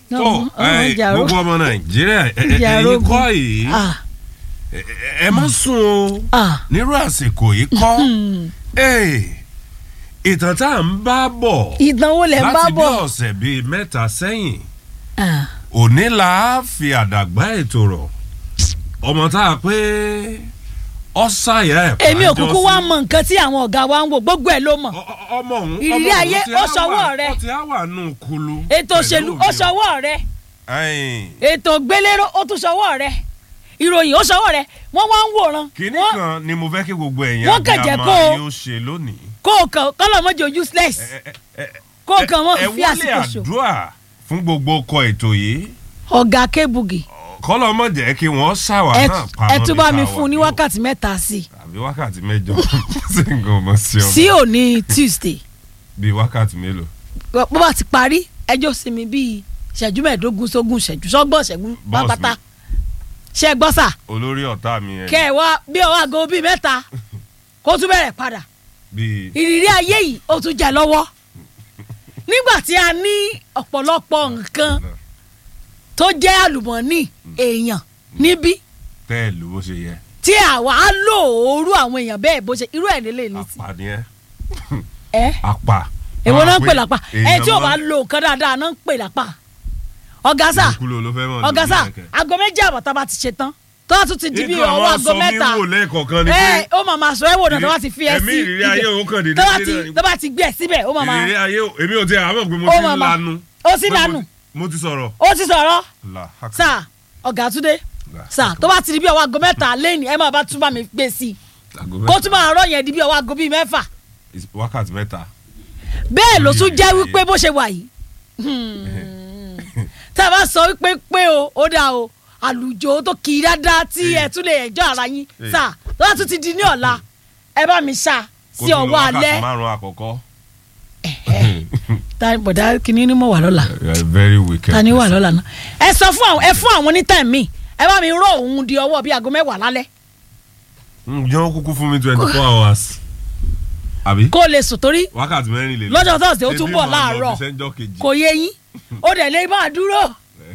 tó Ọmọ- ọmọ ẹ, ìjà ro- gbogbo ọmọ nàìjíríà ẹ- ẹ- ìjà ẹ̀yin rogun. kọ́ yìí Ah, ẹ- ẹ- ẹ má sùn o ah, nírú àsìkò yìí kọ́ hmm. Ẹ, ìtàn tá à ń bá bọ̀ ìdánwò lẹ̀ ń bá láti bí bọ̀. ọ̀sẹ̀ bíi mẹ́ta sẹ́yìn Ah, òní la á fi àdàgbà ètò rọ̀ ọmọ tá a pé ọ̀sàyà ẹ̀ èmi ò pàjọ kúkú sí. wá mọ nǹkan tí àwọn ọ̀gá wa ń wò gbogbo ẹ̀ ló mọ̀. Ọ- ọ- ọmọ òun Ìrírí ọmọ òun ayé, ti ó á ṣọwọ́ wà- rẹ̀. ó ti á wà nù kulu. ètò òṣèlú ó ṣọwọ́ rẹ̀ ètò gbélérò ó tún ṣọwọ́ rẹ̀ ìròyìn ó ṣọwọ́ rẹ̀ wọ́n wá ń wòran. kínní Wọ́n- kan ni mo fẹ́ kí gbogbo ẹ̀yin wọ́n kàn jẹ́ abiyamọ kó- yóò ṣe lónìí. kó o kàn kọ́lọ̀ mọ́jọ useless Ẹ- ẹ- ẹ- kó o kàn ẹ mọ́ fi wọlé àsìkò ṣò. àdúrà fún gbogbo ọkọ̀ ètò yìí ọ̀gá kébùgì kọ́lọ́ mọ̀ jẹ́ kí wọ́n ṣàwà ẹ náà pamọ́ ẹ tún bá mi bí ká fún un ní wà yóò. wákàtí mẹ́ta sí i àbí wákàtí mẹ́jọ sí nǹkan ọmọ sí ọmọ sí òní tuesday bíi wákàtí mélòó. bó bá ti parí ẹjọ́ sinmi bíi ìṣẹ́jú mẹ́ẹ̀ẹ́dógún sógún ìṣẹ́jú sọ́gbọ̀n ìṣẹ́jú Boss pápátá ṣe é gbọ́ sà olórí ọ̀tá mi yẹn kẹ́ ẹ wá bí ọwọ́ aago bíi mẹ́ta kó tún bẹ̀rẹ̀ padà bíi ìrírí ayé yìí ó tún jẹ lọ́wọ́ nígbà tí a ní ọ̀pọ̀lọpọ̀ nǹkan tó jẹ́ àlùmọ́ọ́nì èèyàn níbí tẹ́ẹ̀lù bó ṣe yẹ tí àwa á lò ooru àwọn èèyàn bẹ́ẹ̀ bó ṣe irú ẹ̀ lélẹ̀ ní sí apá ni ẹ ẹ apá. èwo náà ń pè lápá ẹ èèyàn tí ò bá máa- lo nǹkan dáadáa náà ń pè lápá ọ̀gá sà ìkúlò ló fẹ́ mọ̀ ọ̀gá níbi sà ẹ̀kẹ́. aago méjì àbọ̀ tá a bá ti ṣe tán tó a tún ti di bí Ikọ̀ ọwọ́ àwọn aago sọ mí mẹ́ta wò lẹ́ẹ̀kọ̀ọ̀kan ni ẹ pé ó máa máa sọ ẹ wò náà tó bá ti fi ẹ ẹ̀mí sí ìrírí ayé òun kàn dédé tó bá dé ti náà ni. tó bá ti gbé ẹ síbẹ̀ ó máa máa ìrírí ayé ò- èmi ò tiẹ̀ àmọ̀ pé mo ó ti máa ń máa lanu. ó sì Pé mo- lanu mo ti sọ̀rọ̀. ó ti sọ̀rọ̀ La, haka. sà ọ̀gá túndé La, sà haka. tó bá ti di bí ọwọ́ aago mẹ́ta lẹ́yìn ẹ máa bá tún bá mi gbé sí i Aago kó mẹ́ta. tún máa rọ̀ yẹn di bí ọwọ́ aago bíi mẹ́fà wákàtí mẹ́ta. bẹ́ẹ̀ ló tún Ìrírí jẹ́ ayé. wípé bó ṣe wà yìí tá a bá sọ wípé pé o ó dáa o àlùjọ tó kì í dáadáa tí Eh. ẹ tún lè ẹjọ́ ara yín Eh. sà tó bá tún ti di ní ọ̀la ẹ bá mi ṣá Kó sí tún lọ ọwọ́ alẹ́ wákàtí márùn-ún àkọ́kọ́. ta bọ̀dá kìíní ni mo wà lọ́la You are very wicked. ta ni wà lọ́la náà ẹ sọ fún àwọn ẹ fún àwọn ní time mi ẹ bá mi rọ òun di ọwọ́ bíi aago mẹ́wàá lálẹ́ ǹjẹ́ kúkú fún mi twenty four hours. àbí. kó lè sùn torí wákàtí mẹ́rin lè lọ. Lọ́jọ́ Thursday ó tún Ebi bọ̀ máa lọ láàárọ̀. bí sẹ́ńjọ́ kejì. kò yé yín ó dẹ̀ lè máa dúró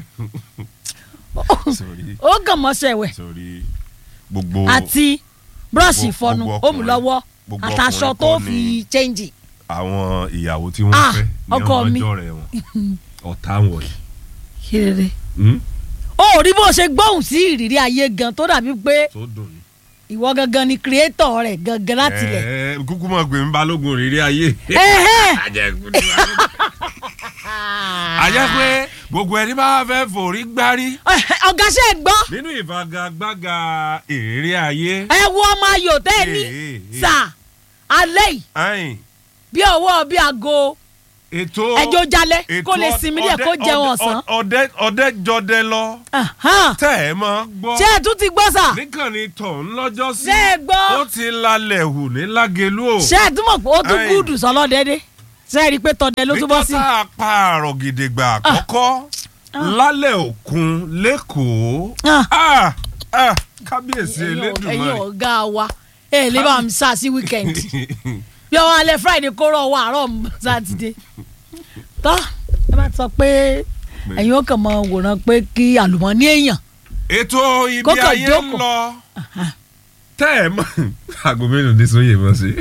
Sorry, ó kàn mọ́ṣẹ́ wẹ̀ sorry. gbogbo àti búrọ́ọ̀ṣì gbogbo- ìfọnu gbogbo ó mú lọ́wọ́ gbogbo àtàṣọ ọkùnrin tó kọ́ fi ni- chẹ́ǹjì àwọn ìyàwó tí wọ́n Ah, fẹ́ ní ọkọ mi. ọjọ́ rẹ̀ wọn ọ̀tá wọ̀nyí. kéré Hmm? ó rí bó ṣe gbóhùn sí ìrírí ayé gan tó dàbí pé tó dùn ní. ìwọ gangan ni creator rẹ̀ gangan láti lẹ̀ Ẹ, kúkú máa gbé mi balógun rírí ayé. Ẹ̀hẹ́n. Àjẹkù ni balógun. àjẹ́ pé gbogbo ẹni bá fẹ́ forí gbárí Ẹ̀hẹ́, ọ̀gá ṣe é gbọ́ nínú ìfagagbága ìrírí ayé. ẹ wo ọmọ ayò tẹ́ ẹ ní Eh, eh, eh. sà alẹ́ yìí Ayin, bí ọwọ́ bí aago ètò ẹjọ́ jalẹ̀ ètò kó lè sinmi díẹ̀ kó ọdẹ- jẹun ọdẹ- ọ̀sán ọdẹ ọdẹ jọdẹ lọ Ahán. tẹ ẹ mọ gbọ́ ṣé ẹ tún ti gbọ́ sà níkànnì tọ̀hún lọ́jọ́ sí ṣé ẹ gbọ́ ó ti lálẹ́ hù ní lágẹ̀lú o ṣé ẹ tún mọ̀ pé ó tún Ẹ̀yìn. gúdù sọlọ́dẹ́dẹ́ ṣé ẹ rí i pé tọ́dẹ ló tún bọ́ sí. nígbà tá a pa àrọ̀ gidigba àkọ́kọ́ lálẹ́ òkun lẹ́kọ̀ọ́ Ah. Ah, ah, kábíyèsí ẹ̀yin ọ̀- ẹ̀yin elédùnmarè ọ̀gá wa ẹ lè bá mi sá sí wíkẹ́ndì bí ọwọ́ alẹ́ friday kó rọ̀ ọwọ́ àárọ̀ sátidé tọ́ ẹ bá sọ pé ẹ̀yin ó kàn mọ wòran pé kí àlùmọ́ọ́nì èèyàn ètò ibi Kókò ayé ń jókòó. lọ tẹ́ ẹ mọ̀ aago mélòó ní sóyè mọ̀ sí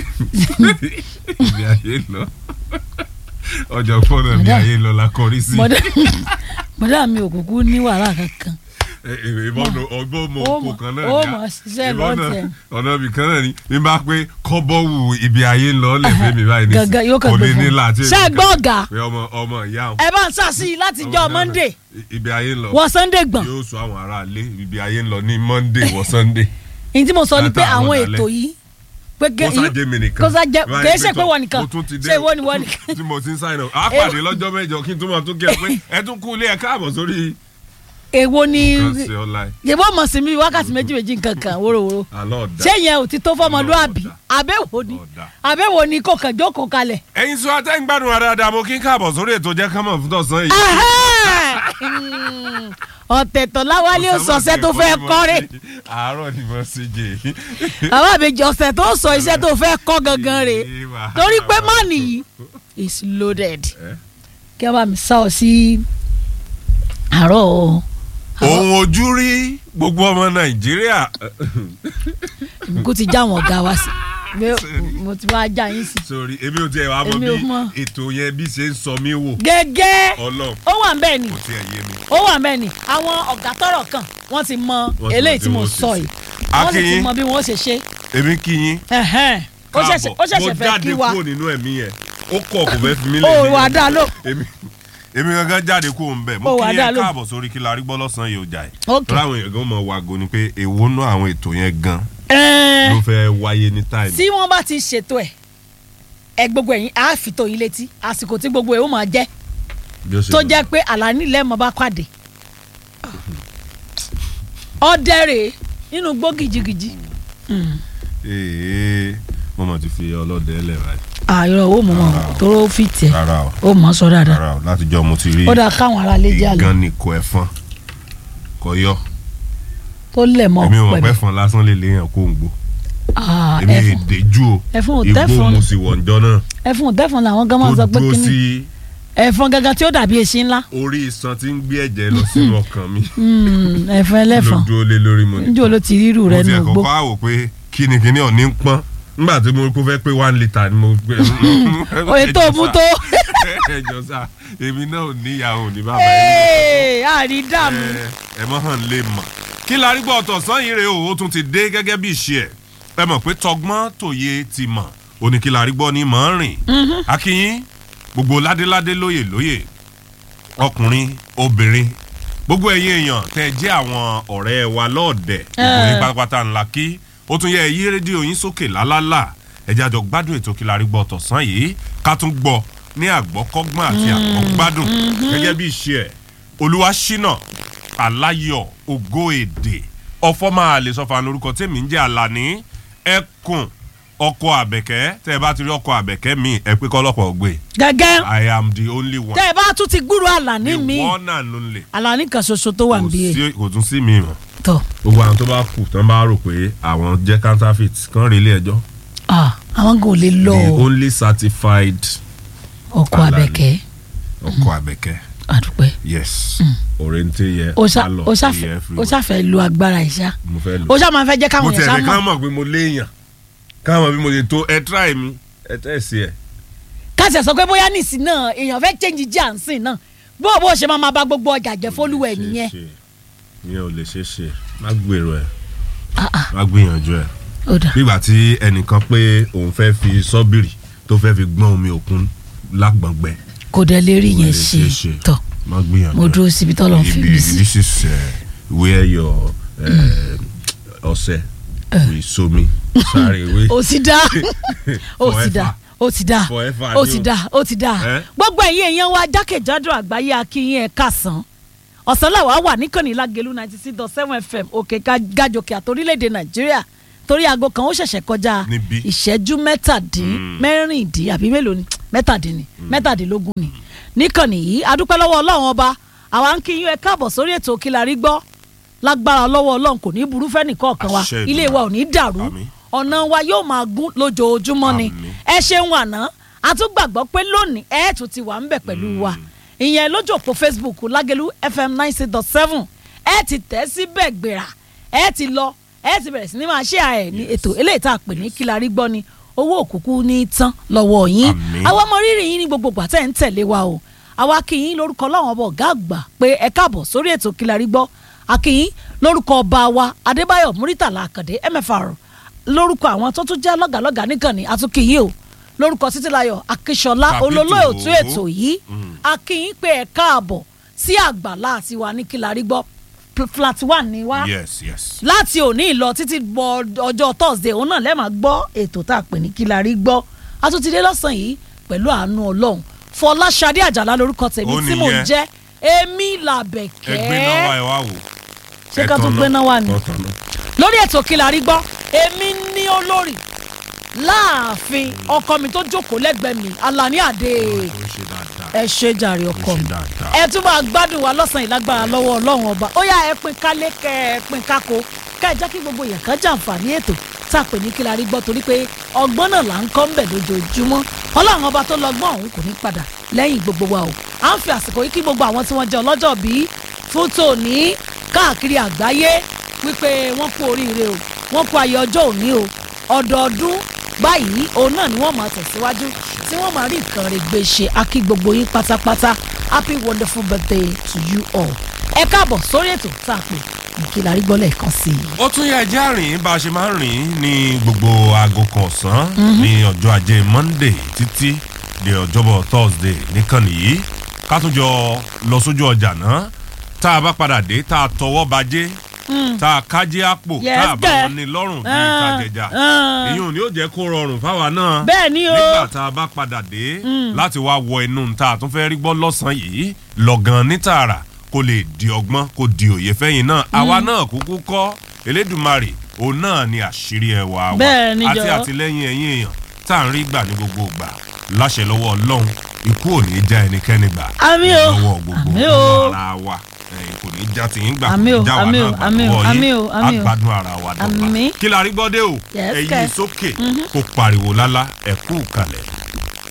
ibi ayé ń lọ ọjọ́ fọ́nà ibi Madam. ayé ń lọ la kọrí sí mọ̀dá mọ̀dá mi ò kúkú ní wàhálà kankan ìbọn ọgbọ́n mọ Ó oko mọ̀- kan náà ó ni mọ̀ ṣiṣẹ́ ìbọn náà lọ́tẹ̀. ọ̀nà ibì kan náà ni bí n bá pé kọ́bọ̀wù ibi ayé ń lọ lẹ́fẹ̀ẹ́ mi báyìí ní gangan yóò kàn kò gbé ní ní fún láti un ṣé ẹ gbọ́ ọ̀gá pé ọmọ ọmọ ìyá òun ẹ bá ń sá sí i láti jọ monday ibi ayé ń lọ wọ sunday gbọ̀n yóò sọ àwọn aráalé ibi ayé ń lọ ní monday wọ sunday èyí tí mo sọ ni pé Látàárọ̀ àwọn dalẹ́. ètò yìí pé kó sájé mi nìkan kó sájé Báyìí kìí ṣe pé pé tọ́, wọ́n nìkan mo tún ti dé ṣé ìwọ ni wọ́n nìkan tí mo ti ń sign up á pàdé lọ́jọ́ mẹ́jọ kí n tún máa tún kí ẹ pé ẹ tún kú ilé ẹ káàbọ̀ sórí èwo ni kan sí ọ̀la yẹ̀bọ́ mọ̀ sí mi wákàtí méjì méjì nǹkan kan wórówóró àlọ́ ọ̀dà ṣé yẹn ò ti tó fọmọlúàbí Ọ̀dà. àbẹ̀wò ni Ọ̀dà. àbẹ̀wò ni kò kàn jókòó kalẹ̀. ẹ̀yin sọ atẹ́gbádùn wa dáadáa mo kí n káàbọ̀ sórí ètò jẹ́ kámọ̀ fún tọ̀sán yìí. Ẹhẹ́n. ọ̀tẹ̀ tó láwálé ó sọ iṣẹ́ tó fẹ́ kọ́rẹ́ àárọ̀ ni mo ṣe jẹ bàbá àbèjì ọ̀sẹ̀ tó sọ iṣẹ́ tó fẹ́ kọ́ gangan rè torí pé má nìyí is loaded Eh? kí wọ́n bá mi sá ọ sí àárọ̀ o òun ojú rí gbogbo ọmọ nàìjíríà kó ti já àwọn ọ̀gá wa sí mo ti wá já yín sí. sórí èmi ò tiẹ̀ wá mọ Èmi ò bí mọ̀. ètò yẹn bí ṣe ń sọ mí wò gẹ́gẹ́ ọlọ́run ó wà ń bẹ́ẹ̀ ni kò tiẹ̀ yé mi. ó wà ń bẹ́ẹ̀ ni àwọn ọ̀gá tọ́rọ̀ kan wọ́n ti mọ Wọ́n ti mọ eléyìí tí tí mo wọ́n ṣe sọ sí. yìí wọ́n sì ti Akin. mọ bí wọ́n ṣe ṣe èmi kí yín ẹ̀hẹ́n. ó ṣẹ̀ṣẹ̀ ó ṣẹ̀ṣẹ̀ mo fẹ́ jáde kí wa kúrò nínú ẹ̀mí yẹn ó kọ̀ kò fẹ́ fi mí ó lè wà dá ló èmi èmi gangan jáde kúrò ń bẹ̀ mo Ó wà kí dá yẹn lò. káàbọ̀ sórí kí la rí gbọ́ lọ́sàn-án yìí ó jà ẹ̀ Ok. tó láwọn èèyàn gan mọ̀ wàgò ni pé èwo nú àwọn ètò yẹn gan Ẹ̀ẹ́n, ló fẹ́ wáyé ní táìmù tí wọ́n bá ti ṣètò ẹ̀ ẹ gbogbo ẹ̀yin á fi tó yín létí àsìkò tí gbogbo ẹ̀ ó máa jẹ́ bí ó ṣe tó lọ. jẹ́ pé àlàní lẹ́mọ̀ bá pàdé ọ̀dẹ́rẹ̀ nínú gbó gìjìgìjì ee mo mọ̀ ti fi ọlọ́dẹ lẹ̀ báyìí àìrọ̀ owó mọ̀ mọ̀ tóró fi tẹ̀ rárá o ó mọ̀ sọ dáadáa rárá o látijọ́ mo ti rí ó dáa káwọn ará lè jẹ́ àlọ́ ìgan nìkọ ẹ̀fọn kọ yọ tó lẹ̀ mọ́ èmi ò mọ̀ pé pẹ̀lú ẹ̀fọn lásán lè léèyàn kó ń gbó Ah, èmi ẹ̀fọn èdè jù o ẹ̀fọn ò igbó tẹ́fọn mo sì wọ̀ ǹjọ́ náà ẹ̀fọn ò tẹ́fọn làwọn gan máa ń tó sọ pé dúró kíní sí ẹ̀fọn gangan tí ó dàbí eṣin ńlá orí iṣan tí ń gbé ẹ̀jẹ̀ lọ sínú ọkàn mi Hmm, ẹ̀fọn ẹlẹ́fọn ló dúró lé lórí mo ní. níjó ló ti rírù rẹ mo ti nù ẹ̀kọ́ gbó kọ́ àwò pé kíni kíni ọ̀ní ń pọ́n nígbà tí mo rí kó fẹ́ pé one litre ni mo gbé. òye tó mú tó ẹjọ sá èmi náà ò níyàwó ní bàbá yìí Ee, àrí dààmú ẹ mọ hàn lè mọ. kí la rí gbọ́ ọ̀tọ̀ sàn yìí rèé o ó tún ti dé gẹ́gẹ́ bí ìṣe ẹ̀ ẹ mọ̀ pé tọgbọ́n tòye ti mọ̀ ó ní kí la rí gbọ́ ní mọ̀ ń rìn. akínyín gbogbo ládéládé lóyè lóyè ọkùnrin obìnrin gbogbo ẹ̀yin èèyàn tẹ́ ẹ jẹ́ àwọn ọ̀rẹ́ wa lọ́ọ̀dẹ̀ gbogbo yín Eh. pátápátá ńlá kí ó tún yẹ ẹ yí rédíò yín sókè lálálà ẹ jẹ́ àjọ gbádùn ètò kí la rí gbọ́ ọ̀tọ̀ sàn yìí ká tún gbọ́ ní àgbọ́kọ́gbọ́n àti àgbọ́gbádùn gẹ́gẹ́ bí ìṣe ẹ̀ olúwaṣínà aláyọ̀ ògo èdè ọ̀fọ̀ máa lè sọ fún orúkọ tèmi ń jẹ́ àlàní ẹkùn ọkọ àbẹ̀kẹ́ tẹ́ ẹ bá ti rí ọkọ àbẹ̀kẹ́ mi ẹ pé kọ́lọ́pọ̀ gbé gẹ́gẹ́ i am the only one tẹ́ ẹ bá tún ti gbúrò àlàní the mi one and only àlàní kan ṣoṣo tó wà kò níbí ẹ̀ sí- kò tún sí mi mọ́ tọ́ gbogbo àwọn tó bá kù tán bá rò pé àwọn jẹ́ counterfeit kán rí ilé ẹjọ́ Ah, àwọn kò lè lọ the only certified ọkọ Àlàní. abẹ́kẹ́ ọkọ àbẹ̀kẹ́ àdúpẹ́ yes òrèǹtẹ̀ yẹ ó ṣá- pálọ̀ ó yẹ ṣàfẹ́ ó everywhere. ṣàfẹ́ lo agbára ìṣá mo fẹ́ lò ó ṣá máa fẹ́ jẹ́ mo káwọn tiẹ̀ èèyàn ní ṣá ká mọ̀ mọ̀ pé mo léèyàn ká mọ̀ bí mo lè tó ẹ try mi ẹ tẹ̀ sí ẹ. káṣẹ̀ sọ pé bóyá nìsín náà èèyàn fẹ́ change jíànsìn náà bó bó ṣe máa máa bá gbogbo ọjà jẹ́ fólúwẹ̀ nìyẹn ìyẹn ò lè ṣeé ṣe má gbèrò ẹ Ah, ah, má gbìyànjú ẹ ó dà nígbà tí ẹnìkan pé òun fẹ́ fi sọ́bìrì tó fẹ́ fi gbọ́n omi òkun lágbọ̀ngbẹ kò dẹ̀ lè rí Kò yẹn lè ṣe ṣeé ṣe. tọ́ má gbìyànjú mo ẹ. dúró síbi tọ́lọ́ ń fi Ibi- mí sí this is uh, where your uh, ọṣẹ will so me sáré wé ó ti dá ó ti dá ó ti dá Forever ó ni ti o. dá ó ti dá Eh? gbogbo ẹ̀yin èèyàn wa jákèjádò àgbáyé akínyìn ẹ̀ kásán ọ̀sán làwa wà níkànnì lágẹ̀lú ninety six dot seven fm òkè Ga- gàjòkè àtòrílẹ̀-èdè nàìjíríà torí aago kan ó ṣẹ̀ṣẹ̀ kọjá Níbí. ìṣẹ́jú mẹ́tàdín mẹ́rìndín àbí mélòó ni mẹ́tàdín ni mẹ́tàdínlógún ni níkànnì yìí adúpẹ́ lọ́wọ́ ọlọ́run ọba àwa ń kí yín ẹ káàbọ̀ sórí ètò Kí la rí gbọ́ lágbára lọ́wọ́ ọlọ́run kò ní burú fẹ́nì kọ̀ọ̀kan wa Àṣẹ ilé wa ò ní dàrú Àmín. ọ̀nà wa yóò máa gún lójoojúmọ́ ni Àmín. ẹ ṣeun àná a tún gbàgbọ́ pé lónìí ẹ tún ti wà ń bẹ̀ pẹ̀lú wa ìyẹn lójú òpó facebook lágẹ̀lú fm nine six dot seven ẹ ti tẹ̀ síbẹ̀ gbéra ẹ ti lọ ẹ ti bẹ̀rẹ̀ sí ní máa ṣe àẹ̀ ní ètò eléyìí tá a pè ní kí la rí gbọ́ ni owó òkùnkùn ní tán lọ́wọ́ yín Àmín. àwa ọmọ rírì yín ní gbogbo ìgbà tẹ́ ń tẹ̀lé wa o àwa kí yín lórúkọ láwọn ọba ọ̀gá àgbà pé ẹ káàbọ̀ sórí ètò kí la rí gbọ́ akínyín lórúkọ ọba wa adébáyọ̀ múrítàlá àkàndé mfr lórúkọ àwọn tó tún jẹ́ lọ́gàlọ́gà nìkànnì àtúnkìyìn o lórúkọ títílayọ̀ akíṣọlá Capito. olólóòtú ètò yìí akínyín pé ẹ káàbọ̀ sí àgbàlá àti wa ní kí la rí gbọ́ Pl- flat one ni wá yes yes láti òní lọ títí bọ ọjọ́ thursday òun náà lẹ́ẹ̀ máa gbọ́ ètò tá a pè ní kí la rí gbọ́ a tún ti dé lọ́sàn-án yìí pẹ̀lú àánú ọlọ́run fọláṣadé àjàlá lórúkọ tèmi Ó tí mò ń nìyẹn. jẹ́ èmi ẹ gbé náà wá làbẹ̀kẹ́ ẹ wá wò. Ṣé Ẹ ká tún tọ̀nà. gbé náà wá ni? Ó tọ̀nà. lórí ètò kí la rí gbọ́ èmi ní olórí láàfin ọkọ mi tó jókòó lẹ́gbẹ̀ẹ́ mi alani adé Ó ṣe dáadáa. ẹ ṣe jàre ọkọ Ó ṣe mi dáadáa. ẹ tún máa gbádùn wa lọ́sàn-án ìlágbára lọ́wọ́ ọlọ́run ọba ó yá ẹ pín kálé kẹ ẹ pín kákó ká ẹ jẹ́ kí gbogbo èèyàn kan jàǹfààní ètò tá a pè ní kí la rí gbọ́ torí pé ọgbọ́n náà là ń kọ́ ńbẹ̀ lójoojúmọ́ ọlọ́run ọba tó lọ́gbọ́n ọ̀hún kò ní padà lẹ́yìn gbogbo wa o à ń fi àsìkò yìí kí gbogbo àwọn tí wọ́n jẹ́ ọlọ́jọ́ bíi fún tòní káàkiri àgbáyé wípé wọ́n kú oríire o wọ́n kú ayọ̀ ọjọ́ òní o ọdọọdún báyìí òun náà ni wọ́n máa tẹ̀síwájú tí wọ́n máa rí nǹkan rẹ̀ gbé ṣe akí gbogbo yín pátápátá happy wonderful birthday to you all ẹ káàbọ̀ sórí ètò tá a pè ní kí la rí gbọ́ lẹ́ẹ̀kan sí i. ó tún yẹ ẹjẹ́ àrìn bá a ṣe máa ń rìn ní gbogbo aago kan ọ̀sán ní ọjọ́ ajé monday títí di ọjọ́bọ̀ thursday nìkan nìyí ká tún jọ lọ sójú ọjà náà tá a bá padà dé tá a tọwọ́ bajé tá a kájí àpò Yes, tá a bá kẹ́. wọn ní lọ́rùn bíi Ah, ìtajẹjà ah. èyí ò ní ó jẹ́ kó rọrùn fáwa náà bẹ́ẹ̀ ni o nígbà tá a bá padà dé láti wá wọ inú ta àtún fẹ́ rí gbọ́ lọ́sàn-án yìí lọ́gán ní tààrà kó lè di ọgbọ́n kó di òye fẹ́yìn náà àwa náà kúkú kọ́ elédùnmarè òun náà ni àṣírí ẹwà wa Bẹ́ẹ̀ ni àti jọ̀ọ́. àtìlẹ́yìn ẹ̀yìn èèyàn tá à ń rí gbà ní gbogbo ìgbà láṣẹ lọ́wọ́ ọlọ́run ikú ò ní já ẹnikẹ́ni gbà Àmín o. lọ́wọ́ gbogbo Àmín o. ọmọ ara wa ẹ̀yin kò ní já tìyín gbà kò Àmín o, ní já wa àmín o, náà gbà àmín o, lọ́wọ́ àmín yín o, àmín o. àgbàdùn ara wa dọ́gba Àmín. kí la rí gbọ́dé o Yes, ẹ̀yin kẹ́. sókè kó pariwo lálá ẹ̀kú kalẹ̀.